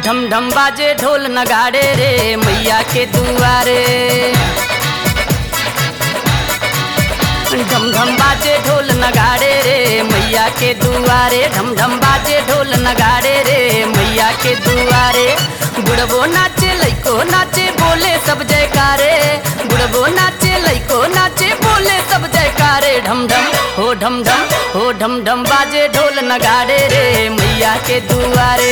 ढम ढम बाजे ढोल नगाड़े रे मैया के दुआरे ढम ढम बाजे ढोल नगाड़े रे मैया के दुआरे ढम ढम बाजे ढोल नगाड़े रे मैया के दुआरे बुढ़बो नाचे लइको नाचे बोले सब जयकारे बुढ़बो नाचे लइको नाचे बोले सब जयकारे ढम ढम हो ढम ढम हो ढम ढम बाजे ढोल नगाड़े रे मैया के दुआरे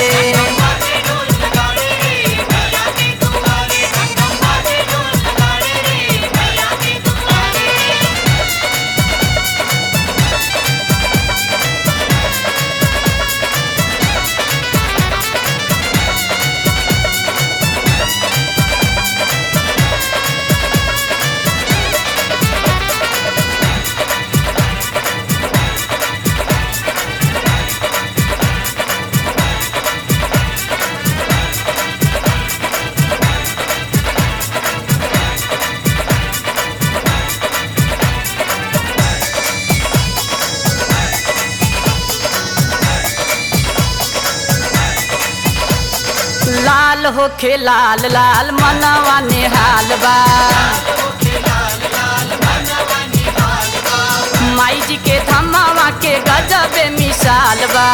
लाल होखे लाल लाल मनवा नेहाल बा माई जी के धमावा के गजबे मिसाल बा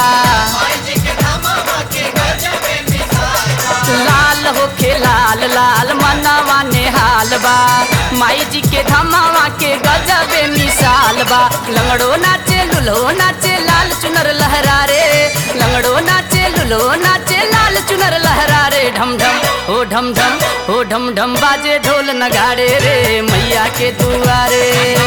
लाल होखे लाल लाल मनवा नेहाल बा माई जी के धमावा के गजबे मिसाल बा लंगड़ो नाचे लुलो नाचे लाल चुनर लहरा रे लंगड़ो नाचे लुलो नाचे लाल चुनर लहरा रे ढम ढम हो ढम ढम हो ढम ढम बाजे ढोल नगाड़े रे मैया के दुआरे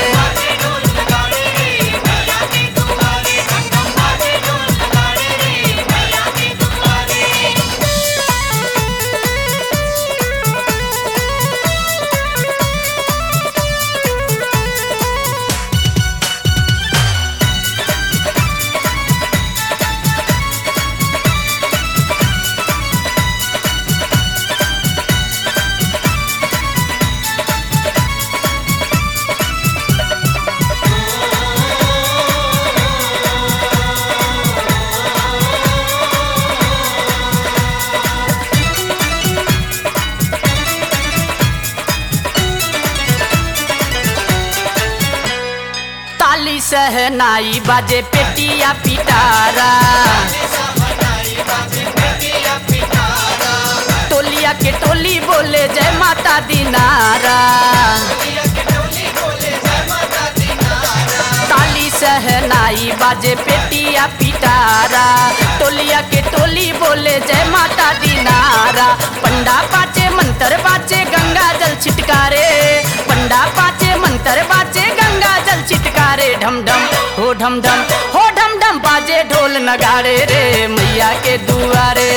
ताली सहनाई बाजे पेटिया पिटारा टोलिया के टोली बोले जय माता दीनारा ताली सहनाई बाजे पेटिया पिटारा टोलिया के टोली बोले जय माता दीनारा पंडा पाचे मंत्र बाचे गंगा जल छिटकारे पंडा पाचे मंत्र बाचे गंगा जल छिटकारे ढम ढम हो ढम ढम हो ढम ढम बाजे ढोल नगाड़े रे मैया के दुआरे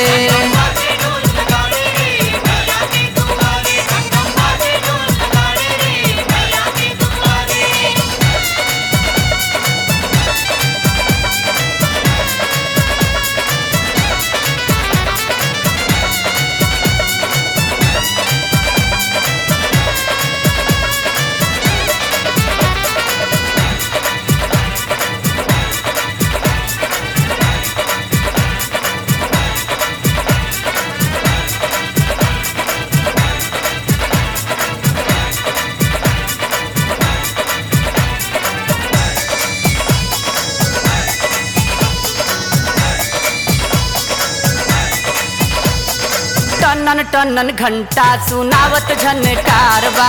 टनन टनन घंटा सुनावत झनकारवा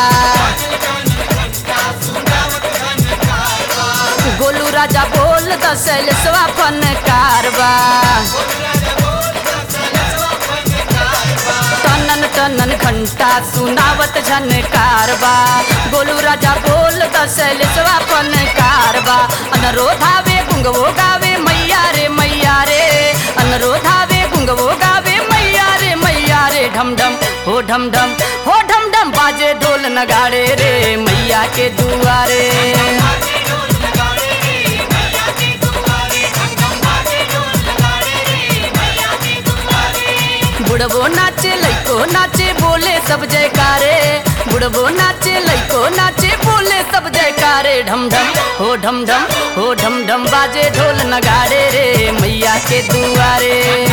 गोलू राजा बोल दसल स्वापन कारवा टनन टनन घंटा सुनावत झनकारवा गोलू राजा बोल दसल स्वापन कारवा अनरोधावे गुंगवो गावे मैया रे मैया रे अनरोधावे गुंगवो गावे मैया रे मैया रे ढम ढम हो ढम ढम हो ढम ढम बाजे ढोल नगाड़े रे मैया के दुआरे बुढ़बो नाचे लइको नाचे बोले सब जयकारे बुढ़बो नाचे लइको नाचे बोले सब जयकारे ढम ढम हो ढम ढम हो ढम ढम बाजे ढोल नगाड़े रे मैया के दुआरे